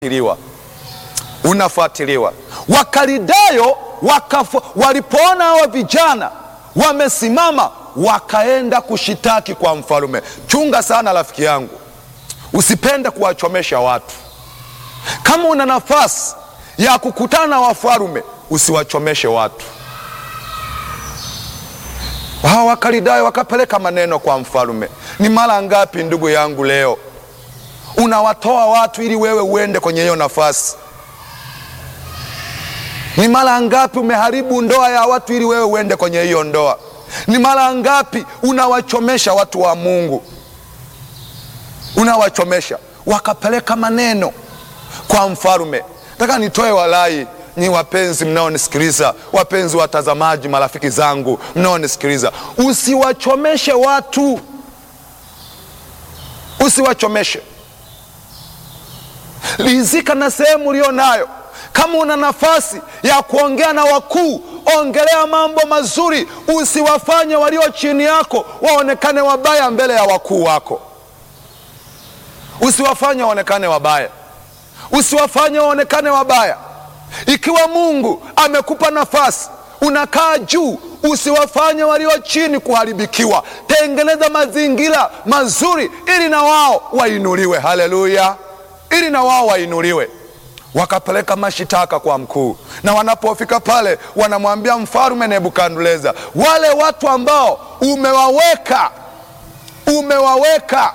unafuatiliwa unafuatiliwa. Wakalidayo wakafu, walipoona hawa vijana wamesimama, wakaenda kushitaki kwa mfalume. Chunga sana rafiki yangu, usipende kuwachomesha watu. Kama una nafasi ya kukutana na wafalume, usiwachomeshe watu. Hawa Wakalidayo wakapeleka maneno kwa mfalume. Ni mara ngapi ndugu yangu leo unawatoa watu ili wewe uende kwenye hiyo nafasi? Ni mara ngapi umeharibu ndoa ya watu ili wewe uende kwenye hiyo ndoa? Ni mara ngapi unawachomesha watu wa Mungu, unawachomesha? Wakapeleka maneno kwa mfalume. Nataka nitoe walai ni wapenzi mnaonisikiliza, wapenzi watazamaji, marafiki zangu mnaonisikiliza, usiwachomeshe watu, usiwachomeshe. Rizika na sehemu ulio nayo. Kama una nafasi ya kuongea na wakuu, ongelea mambo mazuri, usiwafanye walio chini yako waonekane wabaya mbele ya wakuu wako. Usiwafanye waonekane wabaya, usiwafanye waonekane wabaya. Ikiwa Mungu amekupa nafasi, unakaa juu, usiwafanye walio chini kuharibikiwa. Tengeneza mazingira mazuri ili na wao wainuliwe. Haleluya! ili na wao wainuliwe. Wakapeleka mashitaka kwa mkuu, na wanapofika pale wanamwambia mfalume Nebukadneza, wale watu ambao umewaweka umewaweka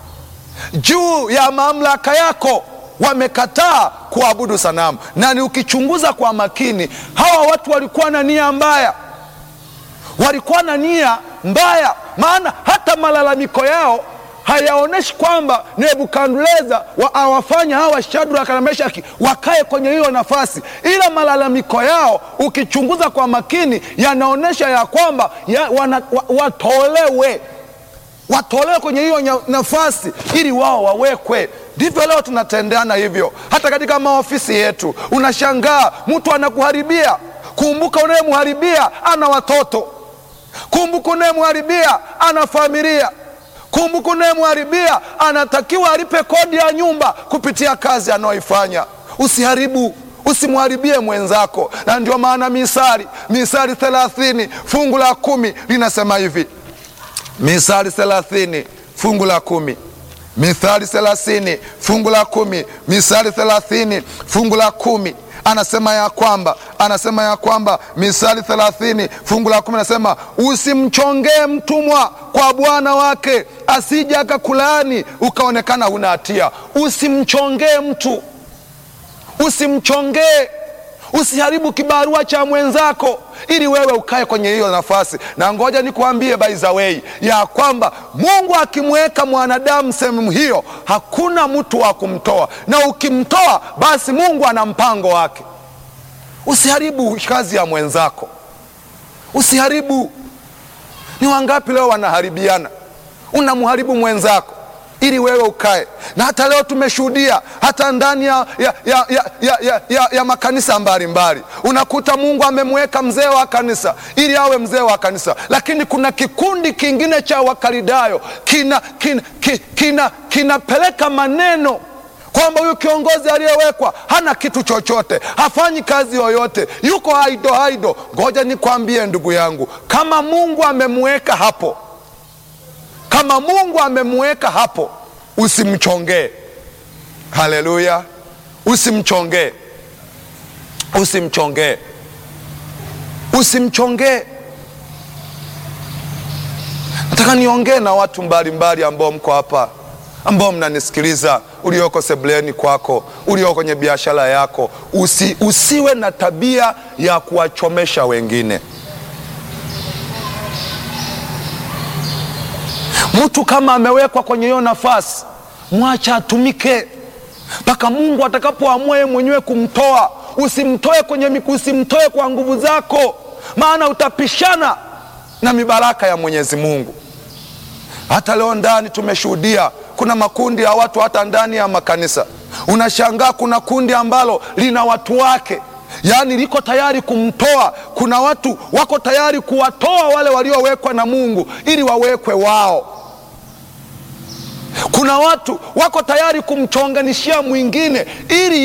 juu ya mamlaka yako wamekataa kuabudu sanamu. Na ni ukichunguza kwa makini, hawa watu walikuwa na nia mbaya, walikuwa na nia mbaya, maana hata malalamiko yao hayaonyeshi kwamba Nebukadneza awafanya hawa Shadraka na Meshaki wakae kwenye hiyo nafasi, ila malalamiko yao ukichunguza kwa makini yanaonyesha ya kwamba ya, wana, wa, watolewe watolewe kwenye hiyo nafasi ili wao wawekwe. Ndivyo leo tunatendeana hivyo, hata katika maofisi yetu. Unashangaa mtu anakuharibia. Kumbuka, unayemharibia ana watoto. Kumbuka, unayemharibia ana familia. Kumbuka, unayemharibia anatakiwa alipe kodi ya nyumba kupitia kazi anayoifanya. Usiharibu, usimharibie mwenzako. Na ndio maana Misali, Misali thelathini fungu la kumi linasema hivi Misali thelathini fungu la kumi Mithali thelathini fungu la kumi Misali thelathini fungu la kumi anasema ya kwamba anasema ya kwamba Misali thelathini fungu la kumi anasema usimchongee mtumwa kwa bwana wake, asija akakulaani ukaonekana huna hatia. Usimchongee mtu, usimchongee Usiharibu kibarua cha mwenzako ili wewe ukae kwenye hiyo nafasi. Na ngoja nikuambie by the way ya kwamba Mungu akimweka mwanadamu sehemu hiyo, hakuna mtu wa kumtoa, na ukimtoa basi Mungu ana mpango wake. Usiharibu kazi ya mwenzako, usiharibu. Ni wangapi leo wanaharibiana? Unamharibu mwenzako ili wewe ukae. Na hata leo tumeshuhudia hata ndani ya, ya, ya, ya, ya, ya, ya makanisa mbalimbali, unakuta Mungu amemweka mzee wa kanisa ili awe mzee wa kanisa, lakini kuna kikundi kingine cha Wakalidayo kinapeleka kina, kina, kina maneno kwamba huyu kiongozi aliyewekwa hana kitu chochote, hafanyi kazi yoyote, yuko haido haido. Ngoja nikwambie ndugu yangu, kama Mungu amemweka hapo kama Mungu amemweka hapo, usimchongee. Haleluya, usimchongee, usimchongee, usimchongee. Nataka niongee na watu mbalimbali ambao mko hapa, ambao mnanisikiliza, ulioko sebuleni kwako, ulioko kwenye biashara yako, usi, usiwe na tabia ya kuwachomesha wengine. Mtu kama amewekwa kwenye hiyo nafasi, mwacha atumike mpaka Mungu atakapoamua yeye mwenyewe kumtoa. Usimtoe kwenye, usimtoe kwa nguvu zako, maana utapishana na mibaraka ya Mwenyezi Mungu. Hata leo ndani tumeshuhudia kuna makundi ya watu, hata ndani ya makanisa unashangaa, kuna kundi ambalo lina watu wake yaani liko tayari kumtoa. Kuna watu wako tayari kuwatoa wale waliowekwa na Mungu ili wawekwe wao. Kuna watu wako tayari kumchonganishia mwingine ili